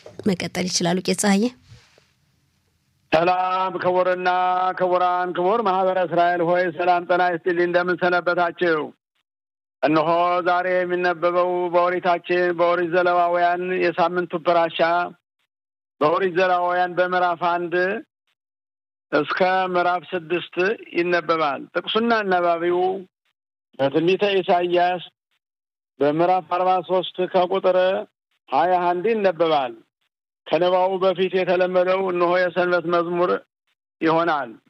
መቀጠል ይችላሉ። ቄስ ፀሐዬ። ሰላም ክቡርና ክቡራን፣ ክቡር ማህበረ እስራኤል ሆይ ሰላም ጤና ይስጥልኝ። እንደምን ሰነበታችሁ? እነሆ ዛሬ የሚነበበው በኦሪታችን በኦሪት ዘሌዋውያን የሳምንቱ ፕራሻ በኦሪት ዘሌዋውያን በምዕራፍ አንድ እስከ ምዕራፍ ስድስት ይነበባል። ጥቅሱና አናባቢው በትንቢተ ኢሳይያስ በምዕራፍ አርባ ሶስት ከቁጥር ሀያ አንድ ይነበባል። ከንባቡ በፊት የተለመደው እነሆ የሰንበት መዝሙር ይሆናል።